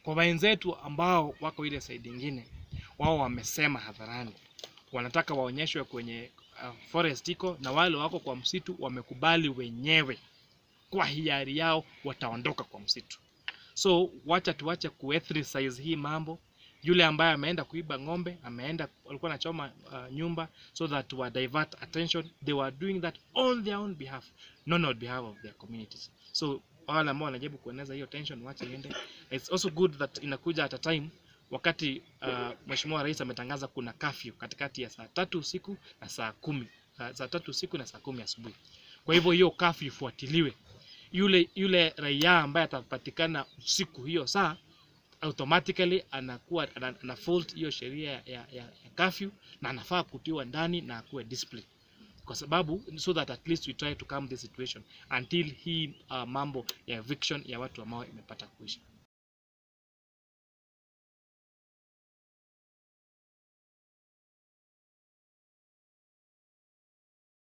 Kwa wenzetu ambao wako ile side ingine, wao wamesema hadharani wanataka waonyeshwe kwenye uh, forest iko na wale wako kwa msitu wamekubali wenyewe kwa hiari yao wataondoka kwa msitu. So wacha tuache kuethricize hii mambo. Yule ambaye ameenda kuiba ng'ombe, ameenda walikuwa anachoma uh, nyumba so that wa divert attention, they were doing that on their own behalf, not on behalf of their communities. So wale ambao wanajaribu kueneza hiyo tension, wache iende. It's also good that inakuja at a time wakati uh, Mheshimiwa Rais ametangaza kuna curfew katikati ya saa tatu usiku na saa kumi uh, saa tatu usiku na saa kumi asubuhi. Kwa hivyo hiyo curfew ifuatiliwe. Yule yule raia ambaye atapatikana usiku hiyo saa automatically anakuwa ana, ana fault hiyo sheria ya, ya, ya curfew na anafaa kutiwa ndani na akuwe discipline kwa sababu so that at least we try to calm the situation until hii uh, mambo ya eviction ya watu ambao imepata kuisha.